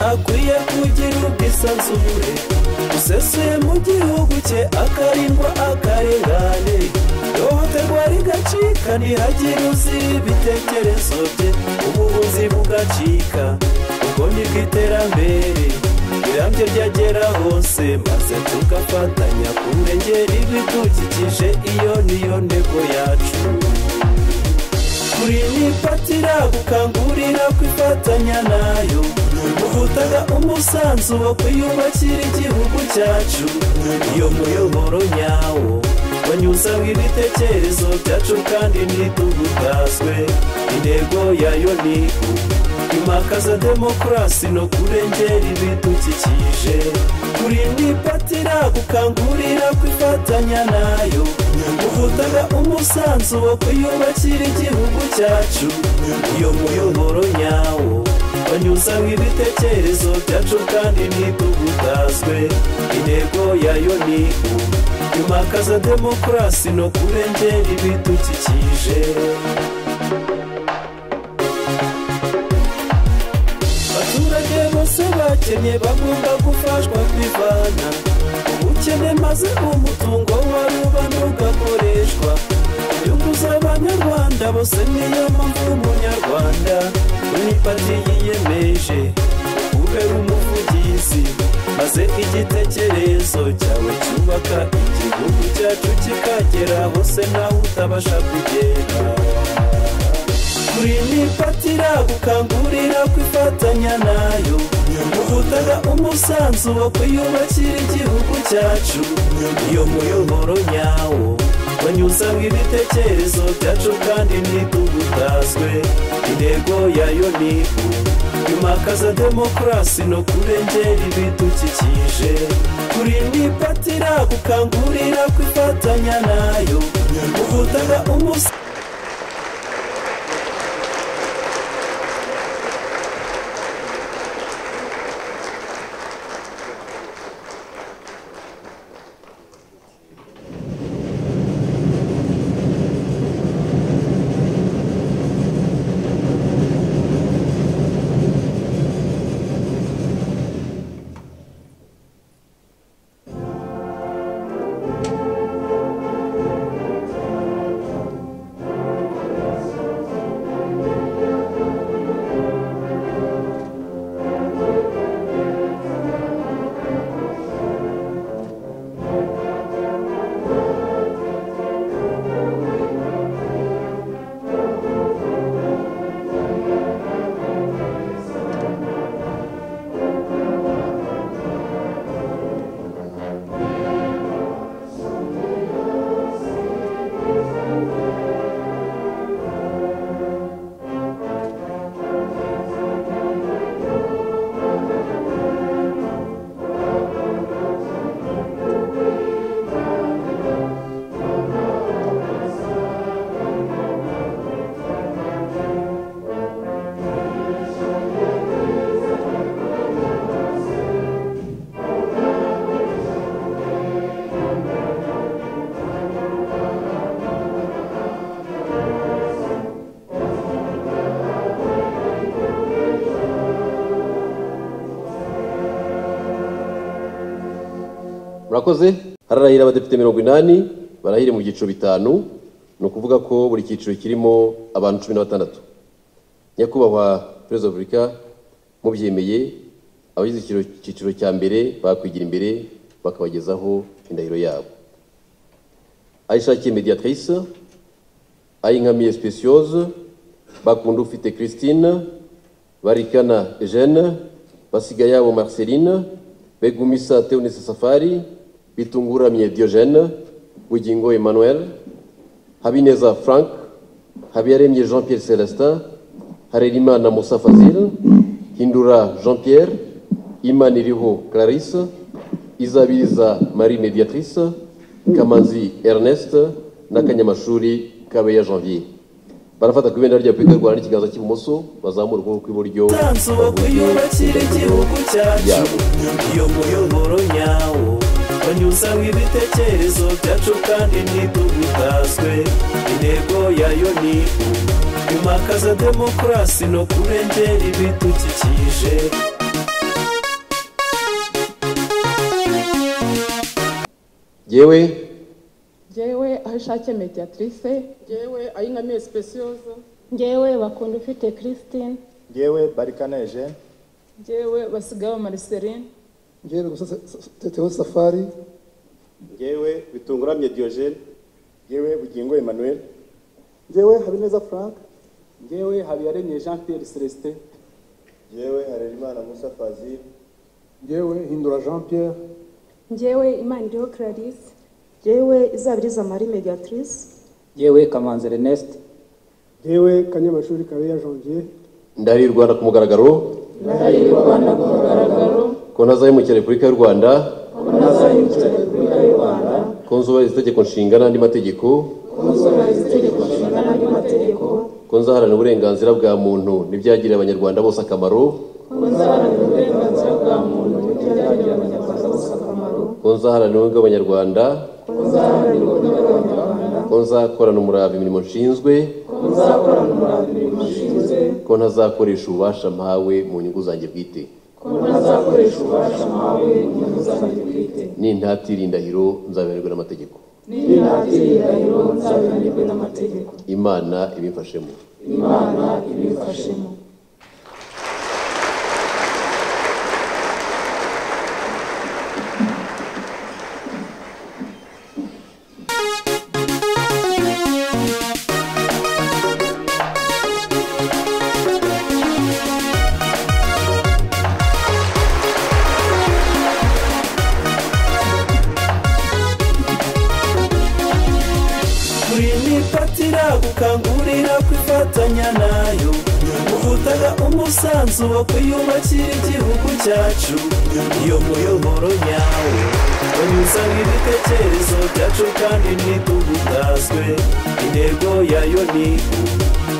akwiye kugira ubwisanzure busesuye mu gihugu cye akarindwa akarengane ihohoterwa rigacika ntihagire uzira ibitekerezo bye ubuvuzi bugacika ubwo ni bw'iterambere rirambye ryagera hose maze tugafatanya kurengera ibidukikije iyo niyo ntego yacu kuri ni patira gukangurira kwifatanya nayo uvutaga umusanzu wo kwiyubakira igihugu cyacu iyo muyoboro nyawo banyuzamo ibitekerezo byacu kandi ntitugutazwe intego yayo ni imakaza demokarasi no kurengera ibidukikije kuri ni patira gukangurira kwifatanya nayo uvutaga umusanzu wo kwiyubakira igihugu cyacu iyo muyoboro nyawo banyuzamo ibitekerezo byacu kandi ntitugutazwe intego yayo ni imakaza demokarasi no kurengera ibidukikije abaturage bose bakennye bagomba gufashwa kwivana ubukene maze umutungo wari uba ntugakoreshwa inyungu z'abanyarwanda bose niyo mpamvu umunyarwanda kuri pati yiyemeje kubera umuvugizi maze igitekerezo cyawe cyubaka igihugu cyacu kikagera hose nawe utabasha kugera kuri ni patira gukangurira kwifatanya nayo uvutaga umusanzu wo kwiyubakira igihugu cyacu iyo muyoboro nyawo banyuzamo ibitekerezo byacu kandi ntitugutazwe intego yayo ni imakaza demokarasi no kurengera ibidukikije kuri ni patira gukangurira kwifatanya nayo uvutaga umusanzu murakoze hararahira abadepite mirongo inani barahire mu byiciro bitanu ni ukuvuga ko buri cyiciro kirimo abantu cumi na batandatu nyakubahwa perezida wa repubulika mubyemeye abagize icyiciro cya mbere bakwigira imbere bakabagezaho indahiro yabo ayishakiye mediatrice ayinkamiye speciose bakunda ufite christine barikana eugene basiga yabo marceline begumisa teunisa safari bitunguramye diogene bugingo emmanuel habineza frank habiyaremye jean pierre celestin harerimana musa fazil hindura jean pierre imaniriho clarisse izabiriza marie mediatrice kamanzi ernest n'akanyamashuri kabeya janvier barafata ku ibendera rya repubulika y'u rwanda n'ikiganza cy'ibumoso bazamura ukuboko kw'iburyo umusanzu wo kwiyubakira igihugu cyacu iyo muyoboro nyawo banyuzamo ibitekerezo byacu kandi ntitugutazwe intego yayo ni imakaza demokarasi no kurengera ibidukikije yewe njyewe aho ishake mediatrice njyewe ayinamiye sipesiyoza ngewe bakunda ufite christine ngewe barikana eugene njyewe basigaye mariseline njyewe gusa teteho safari ngewe bitunguramye diogene ngewe bugingo emmanuel njyewe habineza frank ngewe habiyaremye jean pierre celestin ngewe harerimana musa fazil njyewe hindura jean pierre ngewe imana iriho clarisse yewe izabiriza marie mediatrice yewe kamanzi ernest njyewe kanyamashuri kabeya janvier ndahariye u rwanda ku mugaragaro konaza y'umukira repubulika y'u rwanda konzubahiriza itegeko nshinga n'andi mategeko konza haranira uburenganzira bwa muntu n'ibyagirira abanyarwanda bose akamaro konza haranira ubumwe bw'abanyarwanda konza korana umurava imirimo nshinzwe ko ntazakoresha ububasha mpawe mu nyungu zanjye bwite nintatira indahiro nzabihanirwe n'amategeko imana ibimfashemo kuri ni pati iragukangurira kwifatanya nayo uvutaga umusanzu wo kwiyubakira igihugu cyacu iyo muyoboro nyawo banyuzamo ibitekerezo byacu kandi ntitugutaswe intego yayo ni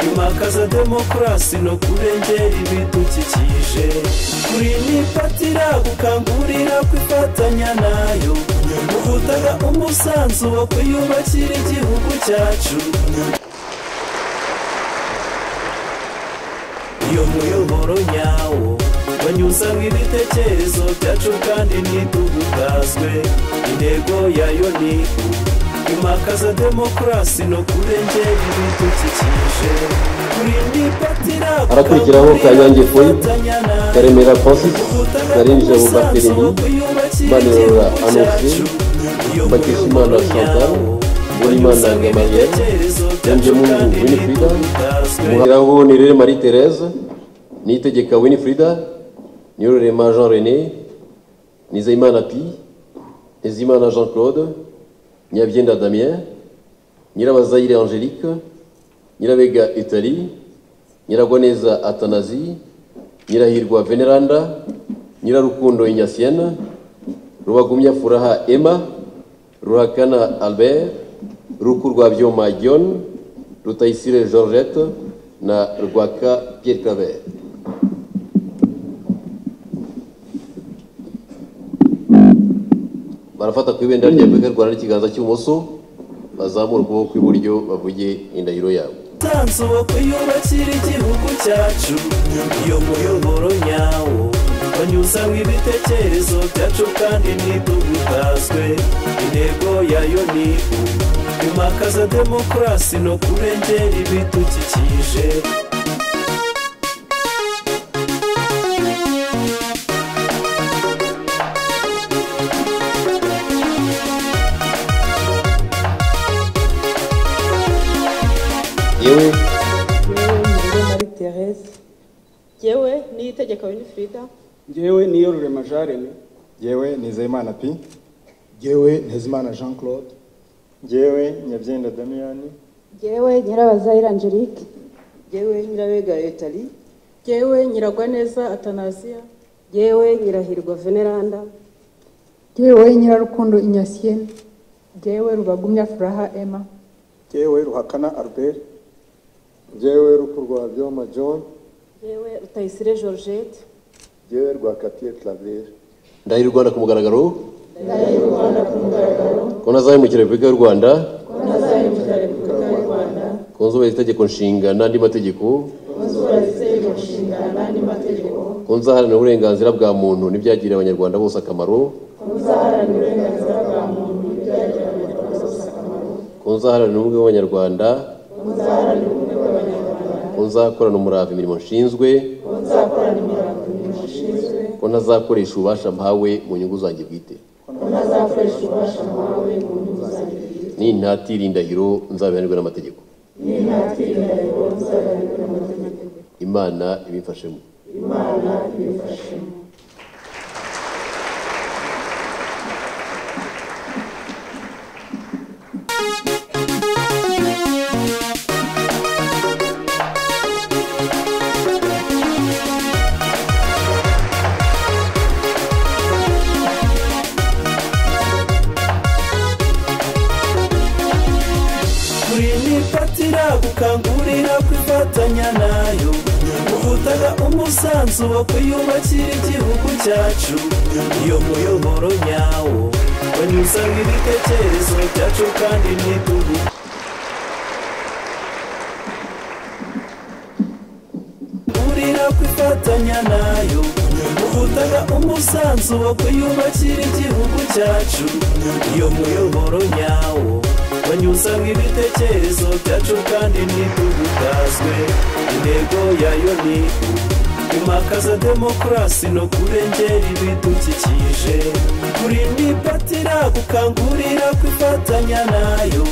imakaza demokarasi no kurengera ibidukikije kuri ni pati iragukangurira kwifatanya nayo uvutaga umusanzu wo kwiyubakira igihugu cyacu iyo muyoboro nyawo banyuzamo ibitekerezo byacu kandi ntitugutaswe intego yayo ni imakaza demokarasi no kurengera ibidukikije kuri ni pati iragukangurira harakurikiraho kanyange foyi kwifatanya nayo. karemera francis karinjira karinjira mu bubakiringi manirora anosi bakishimana Mbatishimana Chantal, chantal Uwimana uwimana Gamaliel, gamaliya Benjamin yonjemo winifrida Winifrida, umuhangiraho ni rero marie therese niyitegeka winifrida niyororema jean rené nizeyimana pi nizeyimana jean claude nyabyenda damien nyirabazayire angelique nyirabega italie nyiragwaneza atanazi nyirahirwa veneranda nyirarukundo inyasiyana rubagumya furaha emma ruhakana albert ruku rwa byoma john rutayisire georgette na rwaka pierre claver barafata ku ibendera rya repubulika y'u rwanda n'ikiganza cy'ibumoso bazamura ukuboko kw'iburyo bavuge indahiro yabo umusanzu wo kwiyubakira igihugu cyacu iyo muyoboro nyawo banyuzamo ibitekerezo byacu kandi ntitugutaswe intego yayo ni kwimakaza demokarasi no kurengera ibidukikije yewe yewe ngewe marie therese yewe niyitegeka winifrida ngewe niyo rurema jean remy ngewe nizeyimana pi njyewe ntezimana jean claude ngewe nyabyenda damiyani ngewe nyirabazayire angelique yewe nyirabega etali ngewe nyiragwaneza atanaziya yewe nyirahirwa veneranda ngewe nyirarukundo inyasiyene ngewe rubagumya furaha emma ngewe ruhakana albert ngewe ruku rwa byoma john yewe rutayisire georgette ngewe rwa kapiye claver ndahira u rwanda ku mugaragaro konaza y'umukira repubulika y'u rwanda konzubahiriza itegeko nshinga n'andi mategeko konza haranira uburenganzira bwa muntu n'ibyagirira abanyarwanda bose akamaro muzaharanire ubumwe bw'abanyarwanda ko nzakorana umurava imirimo nshinzwe ko ntazakoresha ububasha mpawe mu nyungu zanjye bwite nintatira indahiro nzabihanirwe n'amategeko imana ibimfashemo kuri ni pati iragukangurira kwifatanya nayo ubutaka umusanzu wo kuyubakira igihugu cyacu iyo muyoboro nyawo banyuzamo ibitekerezo byacu kandi ntidugu burira kwifatanya nayo ubutaka umusanzu wo kuyubakira igihugu cyacu iyo muyoboro nyawo banyuzamo ibitekerezo byacu kandi ntitugutazwe intego yayo ni imakaza demokarasi no kurengera ibidukikije kuri ni pati iragukangurira kwifatanya nayo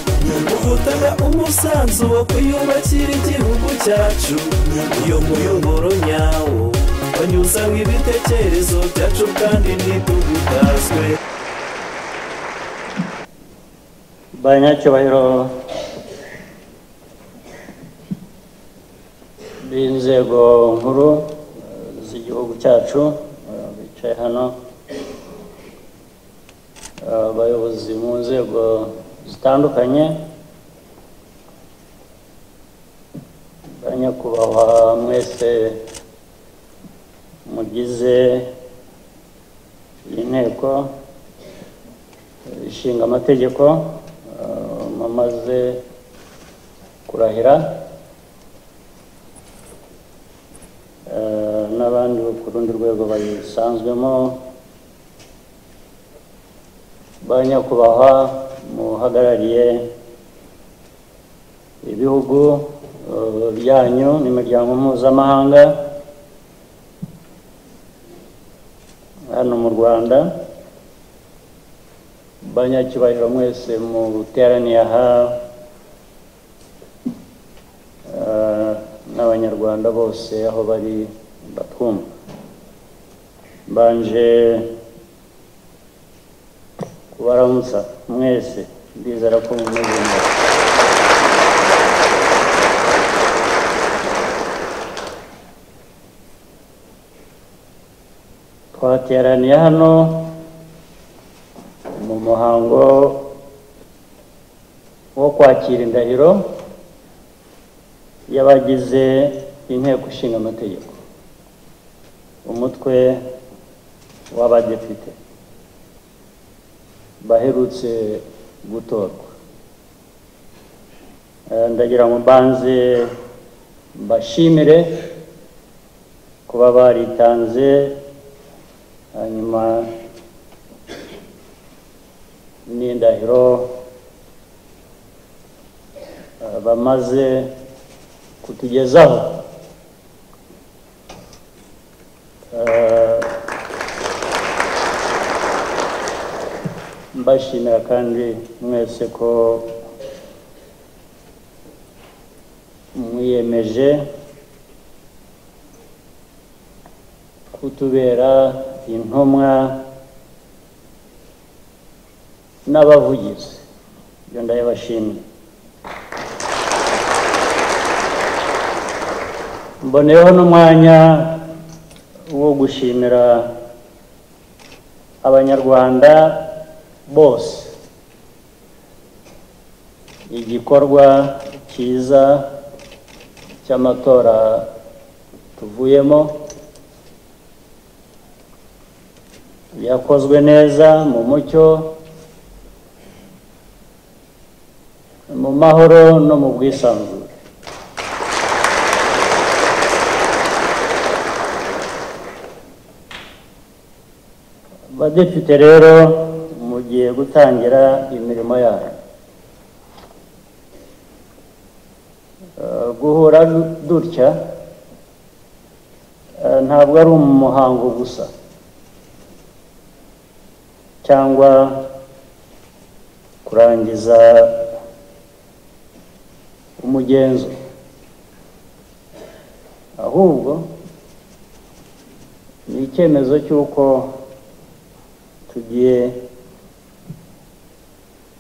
ubutaka umusanzu wo kuyubakira igihugu cyacu iyo muyoboro nyawo banyuzamo ibitekerezo byacu kandi ntitugutazwe banyacyubahiro b'inzego nkuru eh, z'igihugu cyacu eh, bicaye hano eh, abayobozi mu nzego zitandukanye banyakubahwa mwese mugize inteko eh, ishinga amategeko eh, mumaze kurahira eh, n'abandi bo ku rundi rwego bayisanzwemo banyakubahwa muhagarariye ibihugu eh, byanyu n'imiryango mpuzamahanga hano mu rwanda banyacyubahiro mwese muteraniye aha eh, n'abanyarwanda bose aho bari batwumva mbanje kubaramutsa mwese ndizera ko mumeze neza twateraniye hano mu muhango wo kwakira indahiro y'abagize inteko ishinga amategeko umutwe w'abadepite baherutse gutorwa Eh, ndagira ngo mbanze mbashimire kuba baritanze hanyuma n'indahiro eh, bamaze kutugezaho Eh, mbashimira kandi mwese ko mwiyemeje kutubera intumwa n'abavugizi ibyo ndabibashimiye mboneyeho n'umwanya wo gushimira abanyarwanda bose igikorwa cyiza cy'amatora tuvuyemo yakozwe neza mu mucyo mu mahoro no mu bwisanzure abadepite rero mugiye gutangira imirimo yanyu Eh, guhura du- dutya eh, ntabwo ari umuhango gusa cyangwa kurangiza umugenzo ahubwo ni icyemezo cy'uko tugiye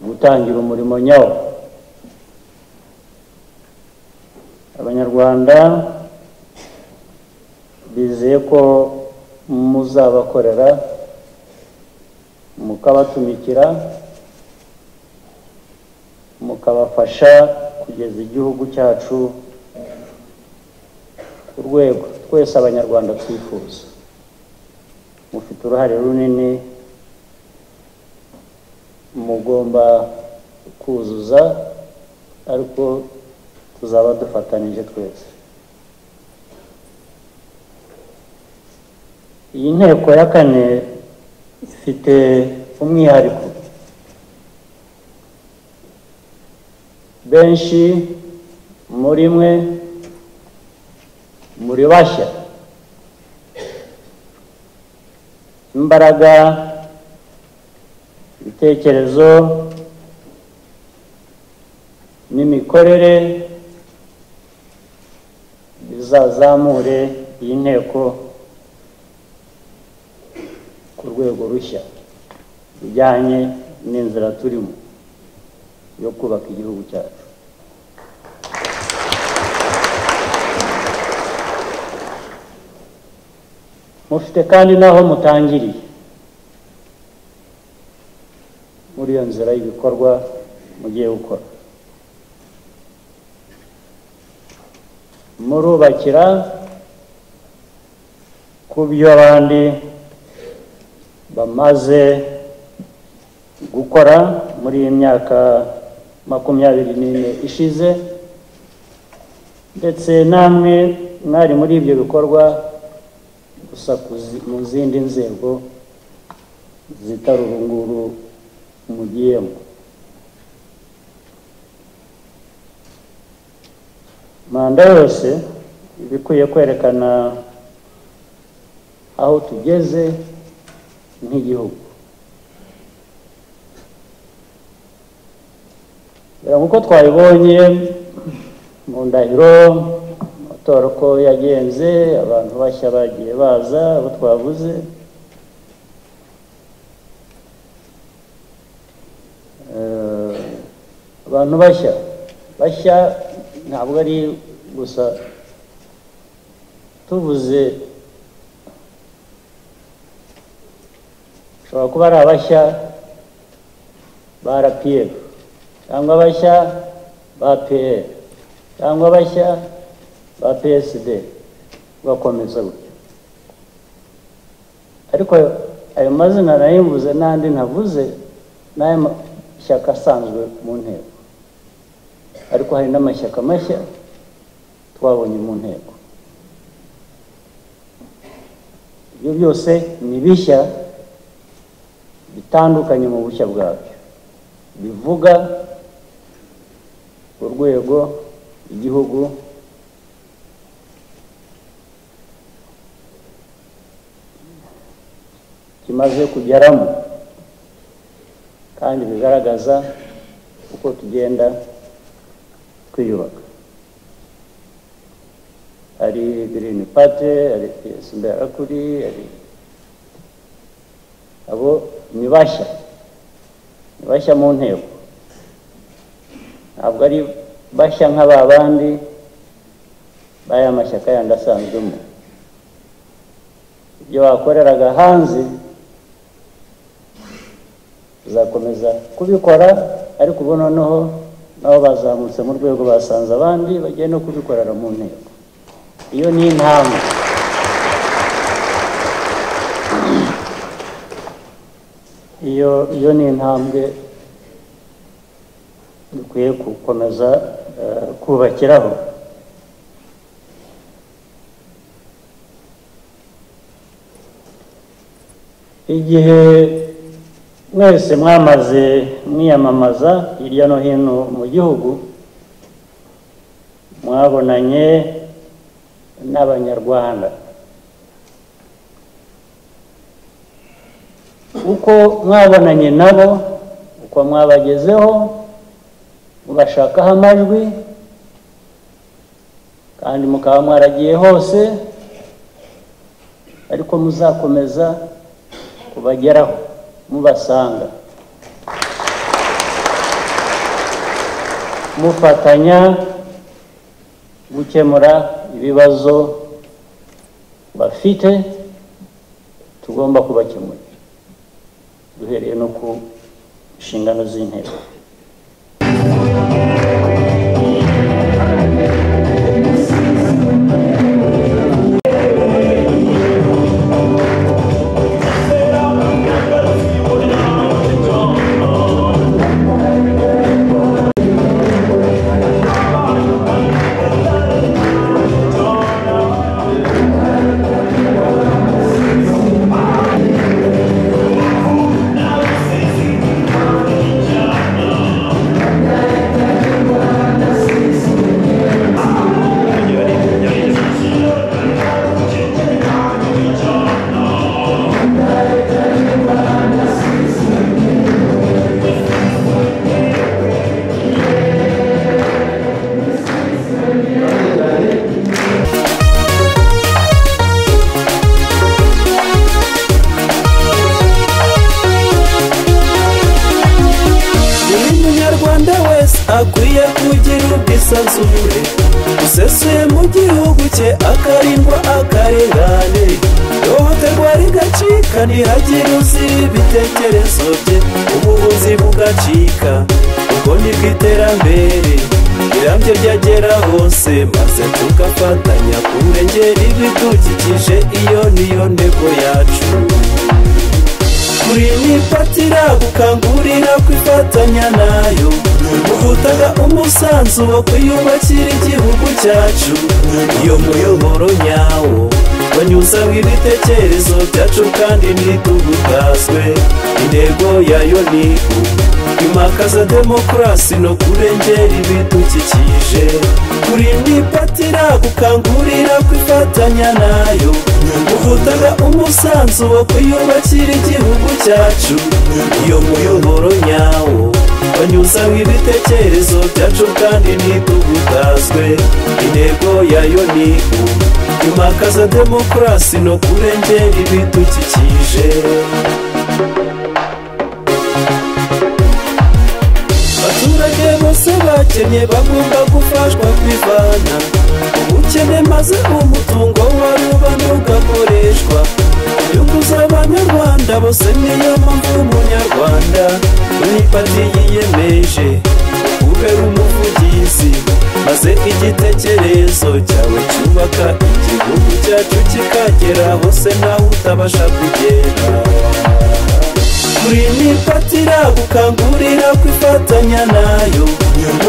gutangira umurimo nyawo abanyarwanda bizeye ko muzabakorera mukabatumikira mukabafasha kugeza igihugu cyacu ku rwego twese abanyarwanda twifuza mufite uruhare runini mugomba kuzuza ariko tuzaba dufatanije twese iyi nteko ya kane ifite umwihariko benshi muri mwe muri bashya imbaraga ibitekerezo n'imikorere bizazamure iyi nteko ku rwego rushya rujyanye n'inzira turimo yo kubaka igihugu cyacu mufite kandi n'aho mutangiriye muri iyo nzira y'ibikorwa mugiye gukora murubakira ku byo abandi bamaze gukora muri iyi myaka makumyabiri n'ine ishize ndetse namwe mwari muri ibyo bikorwa gusa ku zi- mu zindi nzego zitari urunguru mugiyemo manda yose iba ikwiye kwerekana aho tugeze nk'igihugu Reba nk'uko twabibonye mu ndahiro amatora uko yagenze abantu bashya bagiye baza abo twavuze Eh, abantu bashya bashya ntabwo ari gusa tuvuze bashobora kuba ari abashya ba rpf cyangwa abashya ba pr cyangwa abashya ba psd bakomeza gutyo ariko ayo mazina nayimvuze n'andi ntavuze n'ayo mashyaka asanzwe mu nteko ariko hari n'amashyaka mashya twabonye mu nteko ibyo byose ni bishya bitandukanye mu bushya bwabyo bivuga urwego igihugu kimaze kugeramo kandi bigaragaza uko tugenda twiyubaka hari girini pate hari piyesi mberakuri hari abo ni bashya ni bashya mu nteko ntabwo ari bashya nka ba bandi b'aya mashyaka yandi asanzwemo ibyo bakoreraga hanze tuzakomeza kubikora ariko ubu noneho nabo bazamutse mu rwego basanze abandi bagiye no kubikorera mu nteko iyo ni intambwe iyo iyo ni intambwe dukwiye gukomeza eh, kubakiraho igihe mwese mwamaze mwiyamamaza hirya no hino mu gihugu mwabonanye n'abanyarwanda uko mwabonanye nabo uko mwabagezeho mubashakaho amajwi kandi mukaba mwaragiye hose ariko muzakomeza kubageraho mubasanga mufatanya gukemura ibibazo bafite tugomba kubakemura duhereye no ku nshingano z'inteko buri munyarwanda wese akwiye kugira ubwisanzure usesuye mu gihugu cye akarindwa akarengane ihohoterwa rigacika ntihagire uzira ibitekerezo bye ubuvuzi bugacika ubwo ni bw'iterambere rirambye ryagera hose maze tugafatanya kurengera ibidukikije iyo niyo ntego yacu kuri ni patira gukangurira kwifatanya nayo uvutaga umusanzu wo kwiyubakira igihugu cyacu iyo muyoboro nyawo banyuzamo ibitekerezo byacu kandi ntitugutazwe intego yayo ni imakaza demokarasi no kurengera ibidukikije kuri ni patira gukangurira kwifatanya nayo uvutaga umusanzu wo kwiyubakira igihugu cyacu iyo muyoboro nyawo banyuzamo ibitekerezo byacu kandi ntitugutazwe intego yayo ni imakaza demokarasi no kurengera ibidukikije abaturage bose bakennye bagomba gufashwa kwivana ubukene maze umutungo warubana ugakoreshwa inyungu z'abanyarwanda bose niyo mpamvu umunyarwanda kuri pati yiyemeje kubera umuvugizi maze igitekerezo cyawe cyubaka igihugu cyacu kikagera hose nawe utabasha kugera kuri ni patira gukangurira kwifatanya nayo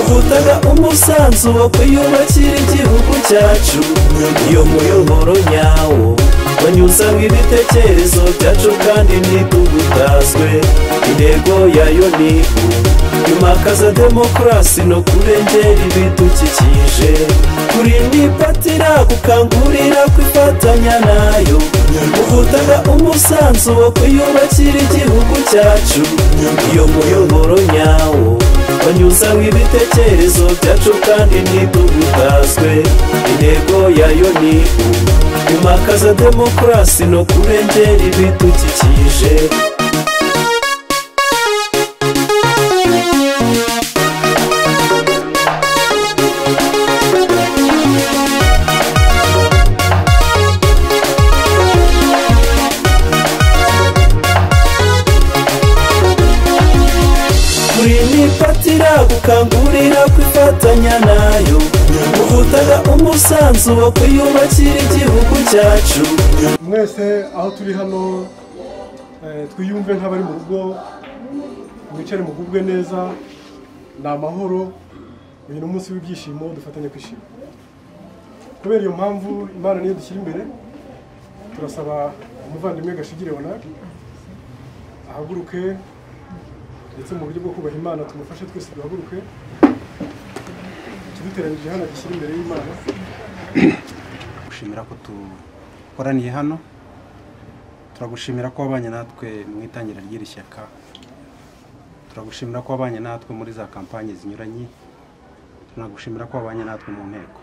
uvutaga umusanzu wo kwiyubakira igihugu cyacu iyo muyoboro nyawo banyuzamo ibitekerezo byacu kandi ntitugutazwe intego yayo ni imakaza demokarasi no kurengera ibidukikije kuri ni patira gukangurira kwifatanya nayo uvutaga umusanzu wo kwiyubakira igihugu cyacu iyo muyoboro nyawo banyuzamo ibitekerezo byacu kandi ntitugutazwe intego yayo ni imakaza demokarasi no kurengera ibidukikije kuri ni patira gukangurira kwifatanya nayo uvutaga umusanzu wo kwiyubakira igihugu cyacu mwese aho turi hano eh, twiyumve nk'abari mu rugo mwicare mugubwe neza ni amahoro uyu ni umunsi w'ibyishimo dufatanye kwishima kubera iyo mpamvu imana niyo dushyira imbere turasaba umuvandimwe gashigire wanaki ahaguruke ndetse mu buryo bwo kubaha imana tumufashe twese duhaguruke ikiduteranije hano gishyira imbere y'imana gushimira ko dukoraniye hano turagushimira ko wabanye natwe mu itangira ry'iri shyaka turagushimira ko wabanye natwe muri za kampanye zinyuranye tunagushimira ko wabanye natwe mu nteko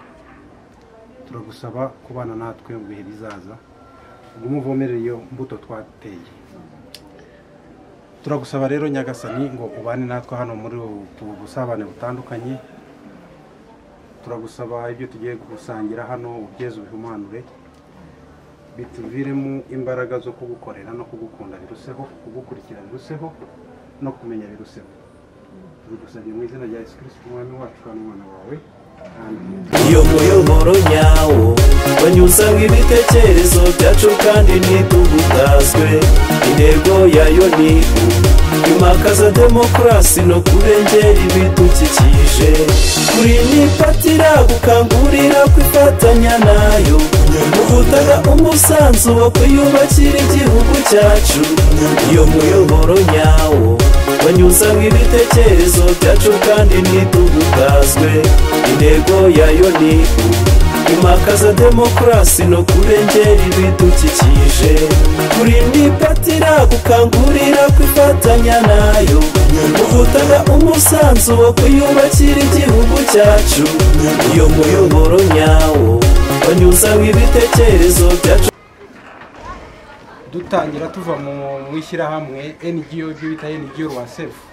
turagusaba kubana natwe mu bihe bizaza ubwo umuvomerere iyo mbuto twateye turagusaba rero nyagasani ngo ubane natwe hano muri ubu busabane butandukanye turagusaba ibyo tugiye gusangira hano ubyeze ubihumanure bituviremo imbaraga zo kugukorera no kugukunda biruseho kugukurikira biruseho no kumenya biruseho tubigusabye mu izina rya yesu kirisiti umwami wacu n'umwana wawe iyo muyoboro nyawo banyuzaho ibitekerezo byacu kandi ntitugutaswe intego yayo ni imakaza demokarasi no kurengera ibidukikije kuri ni patira gukangurira kwifatanya nayo guhutaga umusanzu wo kwiyubakira igihugu cyacu iyo muyoboro nyawo banyuzaho ibitekerezo byacu kandi ntitugutaswe intego yayo ni imakaza demokarasi no kurengera ibidukikije kuri ni patira gukangurira kwifatanya nayo guhutaga umusanzu wo kwiyubakira igihugu cyacu iyo muyoboro nyawo banyuzaho ibitekerezo byacu dutangira tuva mu- mu ishyirahamwe ngo ibyo bita ngo rwasefu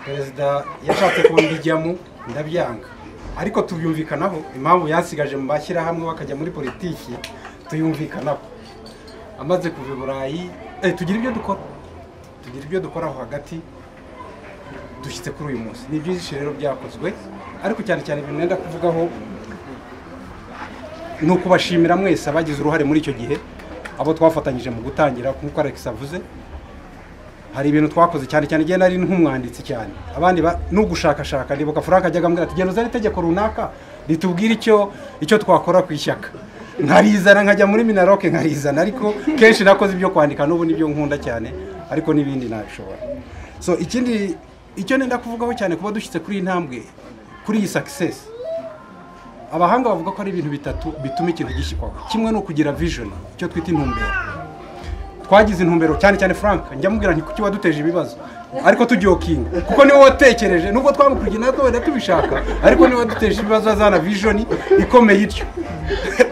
perezida yashatse ko mbijyamo ndabyanga ariko tubyumvikanaho impamvu yansigaje mu mashyirahamwe bakajya muri politiki tuyumvikanaho amaze kuva i burayi eh, tugira ibyo dukora tugira ibyo dukoraho hagati dushyitse kuri uyu munsi ni byinshi rero byakozwe ariko cyane cyane ibintu nenda kuvugaho ni ukubashimira mwese abagize uruhare muri icyo gihe abo twafatanyije mu gutangira nk'uko alex avuze hari ibintu twakoze cyane cyane igihe nari nk'umwanditsi cyane abandi ba- n'ugushakashaka ndibuka frank ajyaga ambwira ati genda uzane itegeko runaka ritubwire icyo icyo twakora ku ishyaka nkarizana nkajya muri minaroke nkarizana ariko kenshi nakoze ibyo kwandika n'ubu nibyo nkunda cyane ariko n'ibindi nabishobora so ikindi icyo nenda kuvugaho cyane kuba dushyitse kuri iyi ntambwe kuri iyi success abahanga bavuga ko ari ibintu bitatu bituma ikintu gishyirwaho kimwe ni ukugira vision icyo twita intumbero twagize intumbero cyane cyane frank njya mubwira nti kuki waduteje ibibazo ariko tujokinga kuko niwe watekereje nubwo twamukurikiye natwe wenda tubishaka ariko niwe waduteje ibibazo azana vision ikomeye ityo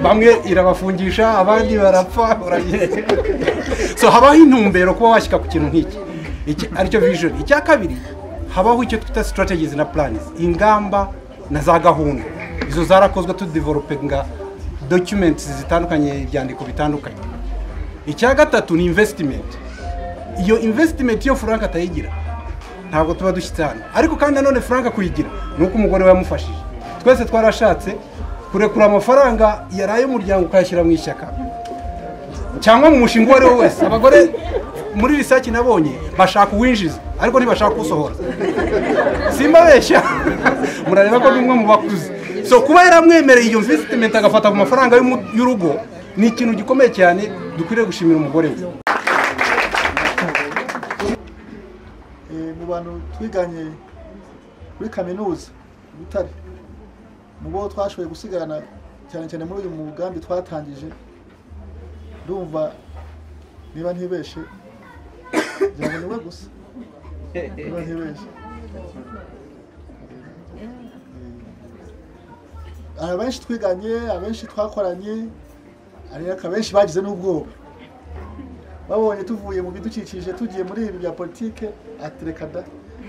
bamwe irabafungisha abandi barapfa uragenda so habaho intumbero kuba washyika ku kintu nk'iki Iki- aricyo vision icya kabiri habaho icyo twita strategies na plans ingamba na za gahunda izo zarakozwe tudivelopinga documents zitandukanye ibyandiko bitandukanye icya gatatu ni investment iyo investment iyo frank atayigira ntabwo tuba dushyitse hano ariko kandi nanone frank kuyigira ni uko umugore we yamufashije twese twarashatse kurekura amafaranga yari ay'umuryango ukayashyira mu ishyaka cyangwa mu mushinga uwo ari wo wese abagore muri risaki nabonye bashaka uwinjiza ariko ntibashaka usohora simbabeshya murareba ko n'umwe mu bakuze so kuba yaramwemereye iyo investment agafata ku mafaranga y'umu- y'urugo ni ikintu gikomeye cyane dukwiriye gushimira umugore we Eh, mu bantu twiganye muri kaminuza i butare mu bo twashoboye gusigarana cyane cyane muri uyu mugambi twatangije ndumva niba ntibeshe ngira ngo niwe gusa niba ntibeshe hari abenshi twiganye abenshi twakoranye ariko abenshi bagize n'ubwoba babonye tuvuye mu bidukikije tugiye muri ibi bya politike ati reka da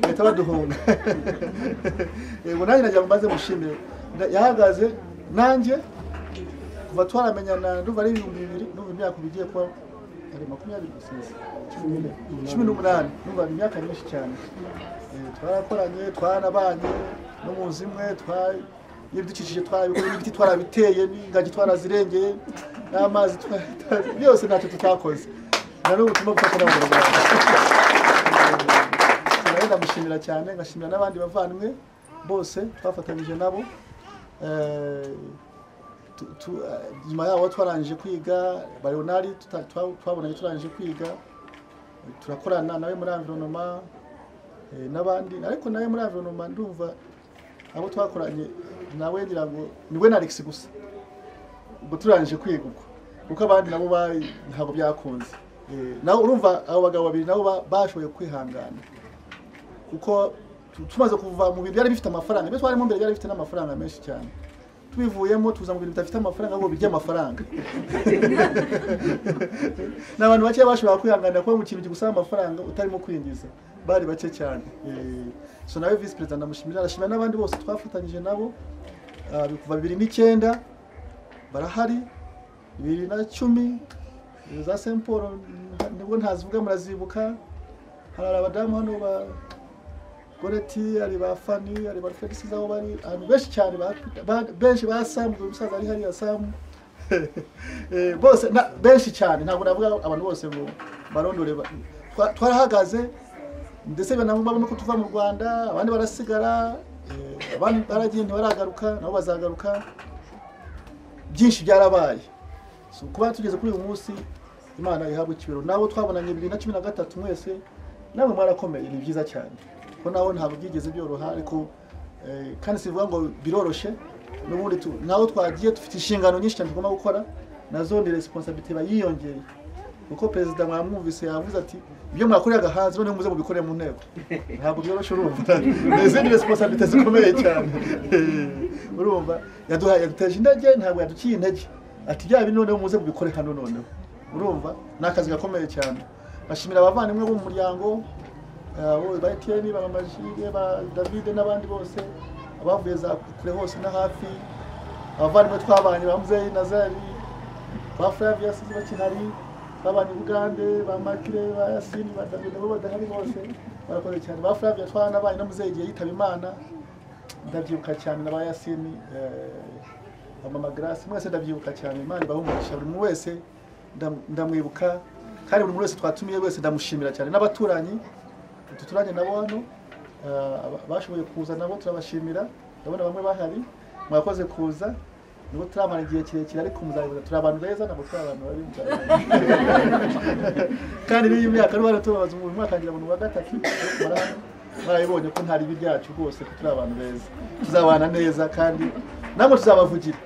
bahita baduhunga yego nanjye nagira ngo mbaze mushimire Na- yahagaze nanjye kuva twaramenyana ndumva ari ibihumbi bibiri ndumva imyaka ubu igiye kuba ari makumyabiri gusa cumi n'umunani ndumva ni imyaka myinshi cyane Eh, twarakoranye twarabanye no mu nzu imwe twa- n'ibidukikije twarabikora n'ibiti twarabiteye n'ingagi twarazirengeye n'amazi twaratanze, byose ntacyo tutakoze na n'ubu turimo gufatanya mu rwanda nawe ndamushimira cyane ngashimira n'abandi bavandimwe bose twafatanyije nabo Eh, tu- tu- eh, nyuma yaho twarangije kwiga barionari tuta- twa- twabonanye turangije kwiga eh, turakorana nawe muri environnement eh, n'abandi ariko nawe muri environnement ndumva abo twakoranye nawe ngira ngo ni we na alex gusa ubwo turangije kwiga ubwo kuko abandi nabo bari ntabwo byakunze Eh, nawe urumva abo bagabo babiri nabo ba- bashoboye kwihangana kuko tu- tumaze kuva mu bintu byari bifite amafaranga ibyo twarimo mbere byari bifite n'amafaranga menshi cyane tubivuyemo tuza mu bintu bidafite amafaranga ahubwo birya amafaranga ni abantu bake bashobora kwihanganira kuba mu kintu kigusaba amafaranga utarimo kwinjiza bari bake cyane Eh, so nawe visi perezida ndamushimira arashimira n'abandi bose twafatanyije nabo Ah, kuva bibiri n'icyenda barahari bibiri na cumi eh, za Saint Paul mm, nibwo ntazivuga murazibuka hari abadamu hano ba goreti hari ba fani hari ba felix z'aho bari abantu benshi cyane ba- ba- benshi ba samu uyu musaza ari hariya samu Eh, bose na- benshi cyane ntabwo navuga abantu bose ngo barondore ba- twa- twarahagaze ndetse banabo babona ko tuva mu rwanda abandi barasigara eh, abandi baragiye ntibaragaruka nabo bazagaruka byinshi byarabaye So, kuba tugeze kuri uyu munsi imana ihabwa ikibero nabo twabonanye bibiri na cumi na gatatu mwese namwe mwarakomeye ni byiza cyane ko naho ntabwo byigeze byoroha ariko eh, kandi sivuga ngo biroroshe n'ubundi tu- naho twagiye dufite inshingano nyinshi cyane tugomba gukora nazo ni responsabilité bayiyongereye kuko perezida mwamwumvise yavuze ati ibyo mwakoreraga hanze noneho muze mubikore mu nteko ntabwo byoroshye urumva ni izindi responsabilité zikomeye cyane urumva yaduhaye yaduteje intege ntabwo yaduciye intege ati bya bindi noneho muze mubikore hano noneho urumva ni akazi gakomeye cyane bashimira abavandimwe bo mu muryango eh, bo- ba etiyeni ba majire ba davide n'abandi bose abavuye za kure hose na hafi abavandimwe twabanye ba muzeyi nazari ba flavius bakihari babanye ubugande ba makire ba yasini ba davide bo badahari bose barakoze cyane ba flavius twaranabaye na muzeyi igihe yitaba imana ndabyibuka cyane na ba yasini eh, mama grace mwese ndabyibuka cyane imana ibahumurisha buri muntu wese ndam- ndamwibuka kandi buri muntu wese twatumiye wese ndamushimira cyane n'abaturanyi utu turanye nabo hano eh, aba- bashoboye kuza nabo turabashimira ndabona bamwe bahari mwakoze kuza nubwo turamara igihe kirekire ariko muzabibuza turi abantu beza ntabwo turi abantu babi muzabibuza. kandi n'iyi myaka n'ubu tubabaza umuntu mwaka ngira umuntu wa gatatu bara- barabibonye ko nta ribi ryacu rwose ko turi abantu beza tuzabana neza kandi namwe tuzabavugira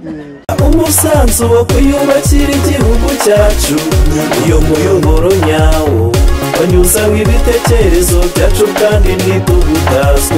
Eh, umusanzu wo kuyubakira igihugu cyacu iyo muyoboro nyawo wanyuzamo ibitekerezo byacu kandi ntitugutaswe